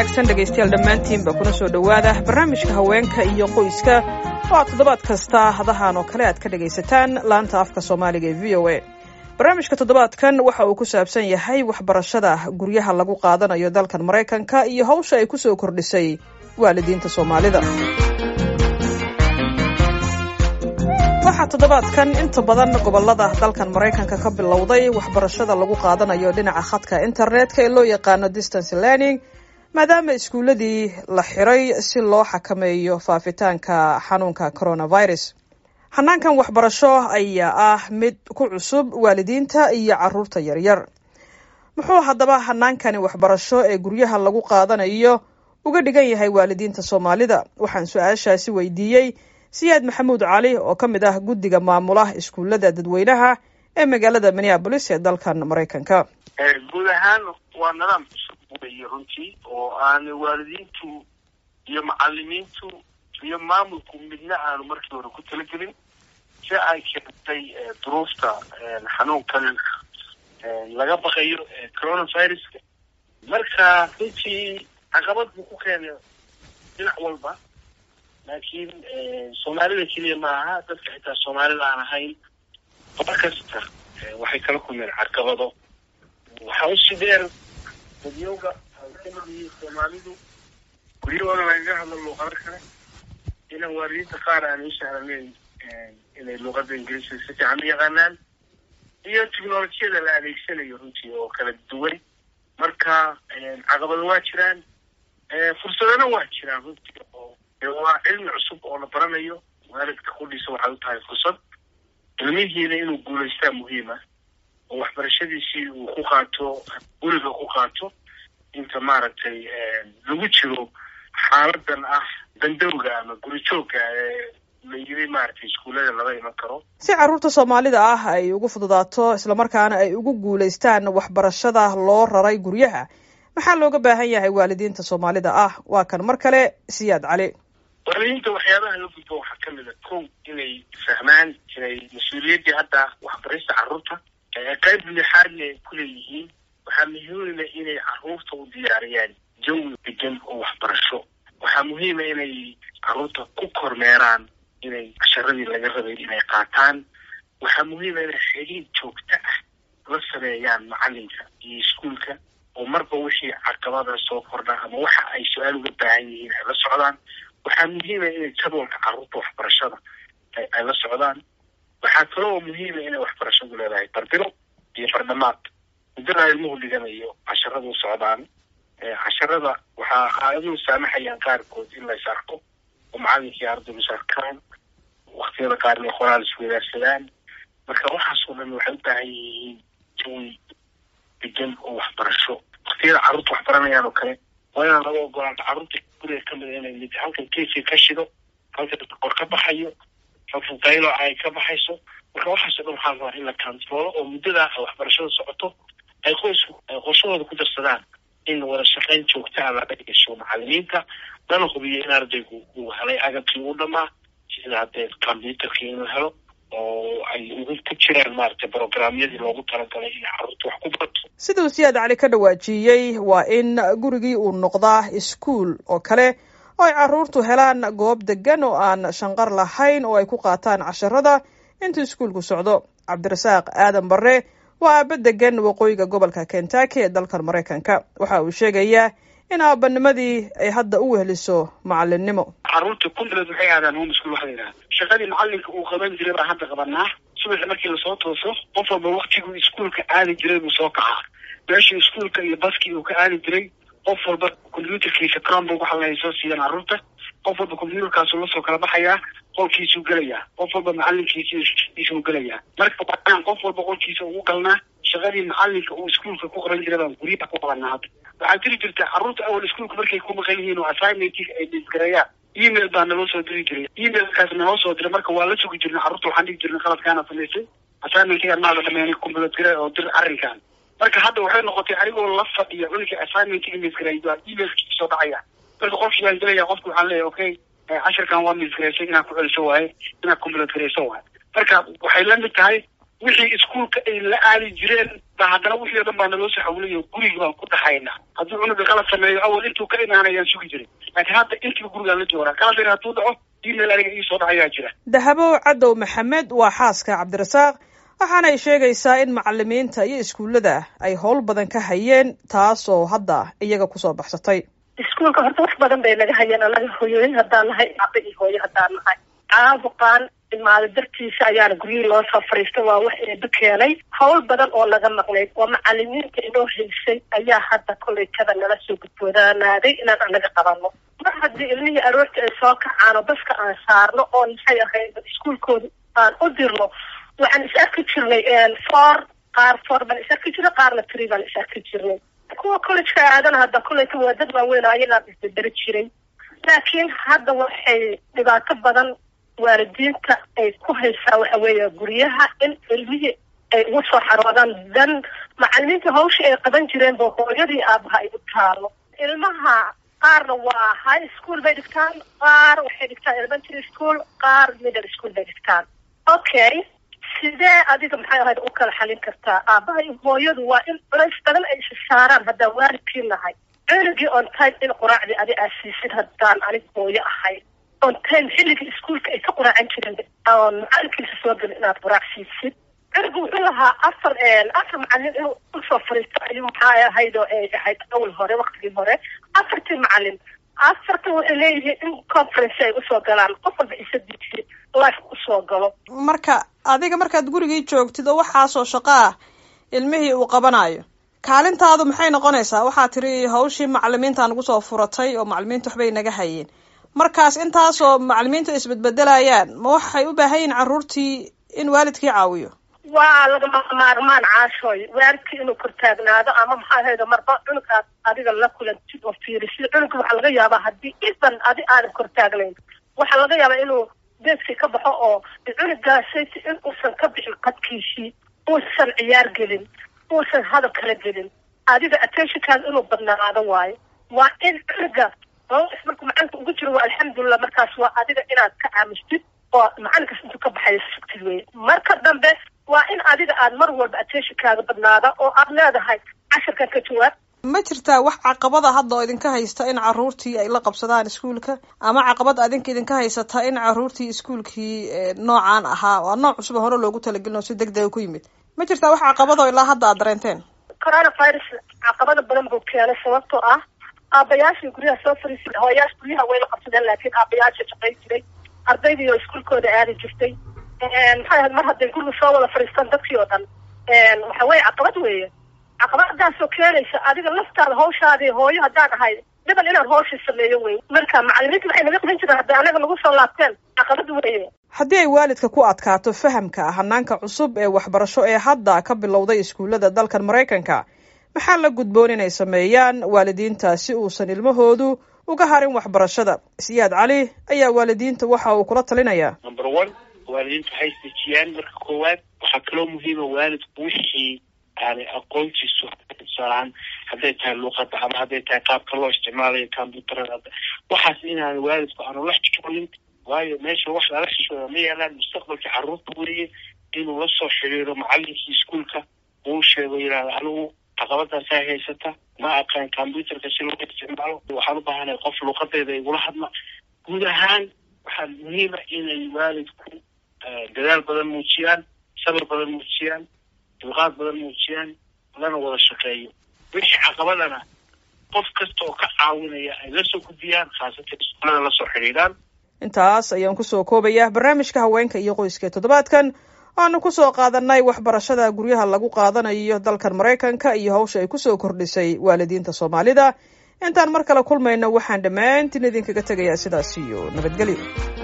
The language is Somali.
wanaagsan dhegaystayaal dhammaantiinba kuna soo dhowaada barnaamijka haweenka iyo qoyska oo aad toddobaad kasta hadahan oo kale aad ka dhegaysataan laanta afka soomaaliga ee v o a barnaamijka toddobaadkan waxa uu ku saabsan yahay waxbarashada guryaha lagu qaadanayo dalkan maraykanka iyo hawsha ay kusoo kordhisay waalidiinta soomaalida waxaa toddobaadkan inta badan gobolada dalkan maraykanka ka bilowday waxbarashada lagu qaadanayo dhinaca khadka internetka ee loo yaqaano distance learning maadaama iskuuladii la xiray si loo xakameeyo faafitaanka xanuunka coronavirus hanaankan waxbarasho ayaa ah mid ku cusub waalidiinta iyo caruurta yaryar muxuu haddaba hanaankani waxbarasho ee guryaha lagu qaadanayo uga dhigan yahay waalidiinta soomaalida waxaan su-aashaasi weydiiyey siyaad maxamuud cali oo ka mid ah guddiga maamula iskuullada dadweynaha ee magaalada minneabolis ee dalkan maraykanka guud ahaan waa nidaam cusub weeye runtii oo aan waalidiintu iyo macalimiintu iyo maamulku midna aanu markii hore ku talagelin si ay keentay duruufta xanuunkan laga baqayo coronaviruska marka runtii caqabad buu ku keenay dhinac walba laakiin soomaalida keliya ma aha dadka xitaa soomaalida aan ahayn qolo kasta waxay kala kulmeen caqabado waxaa usi dheer dadyowga ay ka mid yihiin soomaalidu guryahooda lagaga hadlo luuqado kale inaan waalidiinta qaar aan u sahlanayn inay luuqada ingiriiska si fiican u yaqaanaan iyo technolojiyada la adeegsanayo runtii oo kala duwan marka caqabado waa jiraan fursadana waa jiraan runtii oo waa cilmi cusub oo la baranayo waalidka qudhiisa waxay u tahay fursad ilmihiina inuu guulaystaa muhiima oo waxbarashadiisii uu ku qaato guriga ku qaato inta maaragtay lagu jiro xaaladan ah bandowga ama guri joogga ee la yiri maaragtay iskuullada lama iman karo si carruurta soomaalida ah ay ugu fududaato islamarkaana ay ugu guulaystaan waxbarashada loo raray guryaha maxaa looga baahan yahay waalidiinta soomaalida ah waa kan mar kale siyaad cali waalidiinta waxyaabaha la gudbo waxaa ka mid a kow inay fahmaan inay mas-uuliyaddii hadda waxbarista carruurta qayb lixaadna ay ku leeyihiin waxaa muhiima inay carruurta u diyaariyaan jawi degan oo waxbarasho waxaa muhiima inay carruurta ku kormeeraan inay casharadii laga rabay inay qaataan waxaa muhiima inay xiriir joogto ah la sameeyaan macalinka iyo iskuolka oo marba wixii caqabada soo kordha ama waxa ay su-aal uga baahan yihiin ay la socdaan waxaa muhiima inay jadwalka carruurta waxbarashada ay la socdaan waxaa kaloo muhiima inay waxbarashadu leedahay barbilo iyo bardhamaad muddada ilmuhu dhiganayo casharada u socdaan casharada waxaa aayaduhu saamaxayaan qaarkood in lays arko oo macalinkii ardaygu is arkaan waktiyada qaar inay qoraal iswadaarsadaan marka waxaasoo dhan waxay u baahan yihiin jawi degan oo waxbarasho waktiyada carruurta wax baranayaan oo kale waa inaan laga ogolaanta carruurta guriga kamid a inay mid halkan keefii ka shido halkan qor ka baxayo halkan qaylo ay ka baxayso marka waxaasoo dhan waxaa rabaa in la kantaroolo oo muddadaa waxbarashada socoto ay qoysku ay qorshahooda ku darsadaan in wada shaqayn joogtaa laga gasho macalimiinta lana hubiyo in ardaygu uu helay agabkii u dhamaa sida haddee combyuterkii in la helo oo ay ugu ku jiraan maaragtay brograamyadii loogu talagalay in carruurta wax ku barto siduu siyaad cali ka dhawaajiyey waa in gurigii uu noqdaa iskuol oo kale oo ay carruurtu helaan goob degan oo aan shanqar lahayn oo ay ku qaataan casharada intuu iskuolku socdo cabdirasaaq aadan barre waa aaba degan waqooyiga gobolka kentucky ee dalkan maraykanka waxa uu sheegayaa in aabanimadii ay hadda u weheliso macalinimo carruurta kulligood waxay aadaan home school waxa la yidhaha shaqadii macalinka uu qaban jiray baa hadda qabanaa subaxi markii lasoo tooso qof walba waktiguu iskuolka aadi jiray buu soo kacaa meeshii iskuolka iyo baskii uu ka aadi jiray qof walba combyuterkiisa cronbook waxa lahay soo siiyaan carruurta qof walba combyuterkaasuu lasoo kala baxayaa qolkiisuu gelayaa qof walba macalinkiisuu gelayaa marka waaan qof walba qolkiisa ugu galnaa shaqadii macalinka uu iskuolka ku qaban jiray baan guryaha ku qabanaa hadda waxaa jiri jirta carruurta awal iskuolka markay ku maqan yihiin oo assignmentka ay disgareeyaan email baa naloo soo diri jiray emailkaas naloo soo diray marka waa la sugi jirnay carruurta waxaan dhigi jirnay qaladkaana samaysay assignmentkiga maada dhameynay kumbuladgare oo dir arrinkan marka hadda waxay noqotay anigoo la fadhiya cunuga assignmentkiga misgareey baa emailkiisa soo dhacaya marka qofkii baan gelaya qofki waxaan leeyahay okay cashirkan waa misgareysay inaad ku celiso waaye inaad kumbuladgareyso waaye marka waxay la mid tahay wixii iskuolka ay la aadi jireen ba haddana wixii o dhan baa naloo soo xawliyo gurigi baan ku dhaxaynaa hadduu cunuga qalad sameeyo awal intuu ka imaanayaan sugi jiray laakiin hadda intiiba gurigaan la joogaa qaladin hadduu dhaco email aniga iisoo dhacayaa jira dahabow cadow maxamed waa xaaska cabdirasaaq waxaana ay sheegaysaa in macalimiinta iyo iskuullada ay howl badan ka hayeen taas oo hadda iyaga kusoo baxsatay iskuolka horta wax badan bay naga hayeen anaga hoyooyin haddaan nahay aba iyo hooyo haddaan nahay caabuqaan imaado dartiisa ayaana guryihii loo soo fariistay waa wax eeba keenay howl badan oo naga maqnayd oo macalimiinta inoo haysay ayaa hadda kollaytada nala soo gudboodaanaaday inaan anaga qabano mar haddii ilmihii aroorta ay soo kacaan oo baska aan saarno oo maxay ahayd iskuolkooda aan u dirno waxaan is arki jirnay four qaar four baan is arki jirnay qaarna tree baan is arki jirnay kuwa collejka aadana hadda kolleyta waa dad waaweyn ayagaa isbederi jiray laakiin hadda waxay dhibaato badan waalidiinta ay ku haysaa waxa weeye guryaha in ilmihii ay ugu soo xaroodaan dan macalimiinta hawsha ay qaban jireen ba hooyadii aabaha ay u taalo ilmaha qaarna waa high school bay dhigtaan qaar waxay dhigtaan elementary school qaar middle school bay dhigtaan okay sidee adiga maxay ahayd u kala xalin kartaa aabaha iyo hooyadu waa in culays badan ay isa saaraan haddaan waalidkii nahay cunugii on time in quraacdii adi aad siisid haddaan anig hooyo ahay on time xilligii iskuolka ay ka quraacan jireen oon macalinkiisa soo gelin inaad quraac siisid cunugu wuxuu lahaa afar afar macalin inuu usoo fariisto ayuu maxaa ahayd oo ay ahayd awal hore waktigii hore afartii macalin afarta waxay leeyihiin in conference ay usoo galaan qof walba isadiisi life usoo galo marka adiga markaad gurigii joogtid oo waxaasoo shaqo ah ilmihii uu qabanayo kaalintaadu maxay noqonaysaa waxaa tiri hawshii macalimiinta nagu soo furatay oo macalimiinta waxbay naga hayeen markaas intaasoo macalimiintu isbedbedelayaan ma waxay u baahan yihin carruurtii in waalidkii caawiyo waa lagama maarmaan caashooy waalidkii inuu kortaagnaado ama maxaa ahaydo marba cunug aad adiga la kulantid oo fiirisid cunuga waxaa laga yaabaa haddii iban adi aadan kortaagnayn waxaa laga yaabaa inuu deeskii ka baxo oo cunugaasaysi in uusan ka bixin qadkiisii uusan ciyaar gelin uusan hadal kala gelin adiga attentionkaada inuu badnaado waayo waa in cunuga markuu macalinka ugu jiro waa alxamdulilah markaas waa adiga inaad ka aamustid oo macalinkaas intuu ka baxayo sugtid wey marka dambe waa in adiga aad mar walba attentionkaada badnaada oo aad leedahay casharkan ka jawaab ma jirtaa wax caqabada hadda oo idinka haysta in carruurtii ay la qabsadaan iskuolka ama caqabad adinka idinka haysata in carruurtii iskuolkii noocaan ahaa waa nooc cusub hore loogu talagelin oo si deg dega ku yimid ma jirtaa wax caqabado ilaa hadda aad dareenteen coronavirus caqabada badan buu keenay sababtoo ah aabayaashii guryaha soo fariisay hooyaasha guryaha way la qabsadeen laakiin aabayaasha shaqayn jiray ardaydii oo iskuolkooda aadi jirtay maxay ahayd mar hadday guriga soo wada fadhiistaan dadkii oo dhan waxa weye caqabad weeye caqabadaasoo keenaysa adiga laftaada hawshaadii hooyo haddaan ahay dhiban inaan hawshii sameeyo wey marka macalimiinta waxay naga qaban jireen hadday anaga nagu soo laabteen caqabad weeye haddii ay waalidka ku adkaato fahamka hanaanka cusub ee waxbarasho ee hadda ka bilowday iskuullada dalkan maraykanka maxaa la gudboon inay sameeyaan waalidiinta si uusan ilmahoodu uga harin waxbarashada siyaad cali ayaa waalidiinta waxa uu kula talinayaa number one waalidiintu waxay isdejiyaan marka koowaad waxaa kaloo muhiima waalidku wixii aanay aqoontiisu tusaalahaan hadday tahay luuqada ama hadday tahay qaabka loo isticmaalayo combuuterada waxaas inaan waalidku aanu la xishoonin waayo meesha wax lala xishooda ma yeelaan mustaqbalka carruurta weliye inuu la soo xiriiro macalinkii iskuolka uu sheego yidhahda anigu caqabadaasaa haysata ma aqaan combuuterka si loo isticmaalo waxaan u baahanahay qof luuqadeeda igula hadla guud ahaan waxaa muhiima inay waalidku dadaal badan muujiyaan sabir badan muujiyaan dulqaad badan muujiyaan lana wada shaqeeyo wixii caqabadana qof kasta oo ka caawinaya ay la soo gudbiyaan khaasatan iskuolada lasoo xidhiidhaan intaas ayaan kusoo koobayaa barnaamijka haweenka iyo qoyska toddobaadkan waanu kusoo qaadanay waxbarashada guryaha lagu qaadanayo dalkan maraykanka iyo hawsha ay kusoo kordhisay waalidiinta soomaalida intaan mar kale kulmayno waxaan dhammaantiin idinkaga tegayaa sidaas iyo nabadgelyo